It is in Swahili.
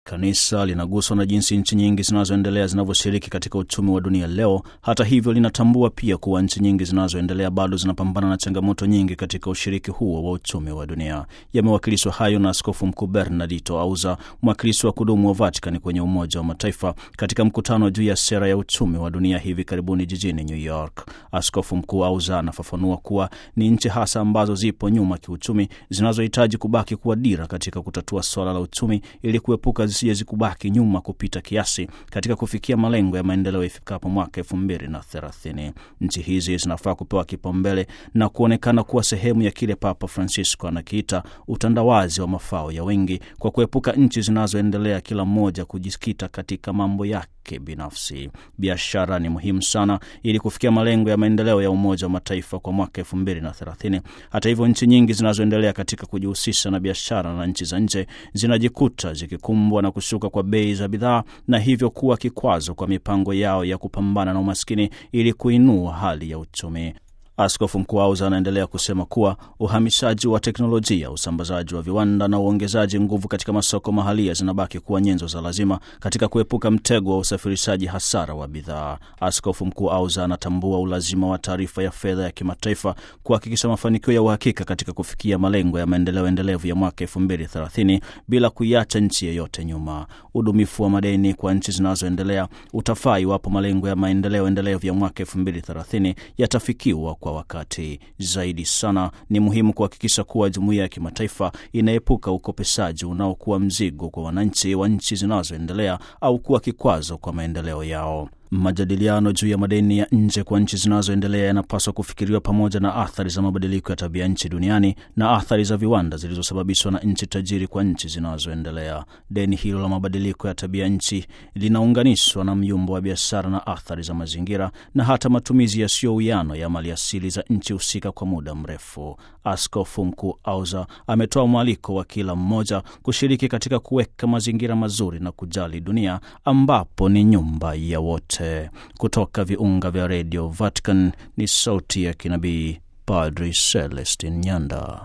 Kanisa linaguswa na jinsi nchi nyingi zinazoendelea zinavyoshiriki katika uchumi wa dunia leo. Hata hivyo, linatambua pia kuwa nchi nyingi zinazoendelea bado zinapambana na changamoto nyingi katika ushiriki huo wa uchumi wa dunia. Yamewakilishwa hayo na Askofu Mkuu Bernardito Auza, mwakilishi wa kudumu wa Vatican kwenye Umoja wa Mataifa, katika mkutano juu ya sera ya uchumi wa dunia hivi karibuni jijini New York. Askofu Mkuu Auza anafafanua kuwa ni nchi hasa ambazo zipo nyuma kiuchumi zinazohitaji kubaki kuwa dira katika kutatua swala la uchumi ili kuepuka zisije kubaki nyuma kupita kiasi katika kufikia malengo ya maendeleo ifikapo mwaka elfu mbili na thelathini. Nchi hizi zinafaa kupewa kipaumbele na kuonekana kuwa sehemu ya kile Papa Francisco anakiita utandawazi wa mafao ya wengi, kwa kuepuka nchi zinazoendelea kila mmoja kujikita katika mambo yake binafsi. Biashara ni muhimu sana ili kufikia malengo ya maendeleo ya Umoja wa Mataifa kwa mwaka elfu mbili na thelathini. Hata hivyo, nchi nyingi zinazoendelea katika kujihusisha na biashara na nchi za nje zinajikuta zikikumbwa na kushuka kwa bei za bidhaa na hivyo kuwa kikwazo kwa mipango yao ya kupambana na umaskini ili kuinua hali ya uchumi. Askofu Mkuu Auza anaendelea kusema kuwa uhamishaji wa teknolojia, usambazaji wa viwanda na uongezaji nguvu katika masoko mahalia zinabaki kuwa nyenzo za lazima katika kuepuka mtego wa usafirishaji hasara wa bidhaa. Askofu Mkuu Auza anatambua ulazima wa taarifa ya fedha ya kimataifa kuhakikisha mafanikio ya uhakika katika kufikia malengo ya maendeleo endelevu ya mwaka elfu mbili thelathini bila kuiacha nchi yeyote nyuma. Udumifu wa madeni kwa nchi zinazoendelea utafaa iwapo malengo ya maendeleo endelevu ya mwaka elfu mbili thelathini yatafikiwa kwa wakati. Zaidi sana ni muhimu kuhakikisha kuwa jumuiya ya kimataifa inaepuka ukopeshaji unaokuwa mzigo kwa wananchi wa nchi zinazoendelea au kuwa kikwazo kwa maendeleo yao. Majadiliano juu ya madeni ya nje kwa nchi zinazoendelea yanapaswa kufikiriwa pamoja na athari za mabadiliko ya tabia nchi duniani na athari za viwanda zilizosababishwa na nchi tajiri kwa nchi zinazoendelea. Deni hilo la mabadiliko ya tabia nchi linaunganishwa na myumbo wa biashara na athari za mazingira na hata matumizi yasiyo uwiano ya mali asili za nchi husika kwa muda mrefu. Askofu Mkuu Auza ametoa mwaliko wa kila mmoja kushiriki katika kuweka mazingira mazuri na kujali dunia ambapo ni nyumba ya wote. Kutoka viunga vya redio Vatican ni sauti ya kinabii Padri Celestin Nyanda.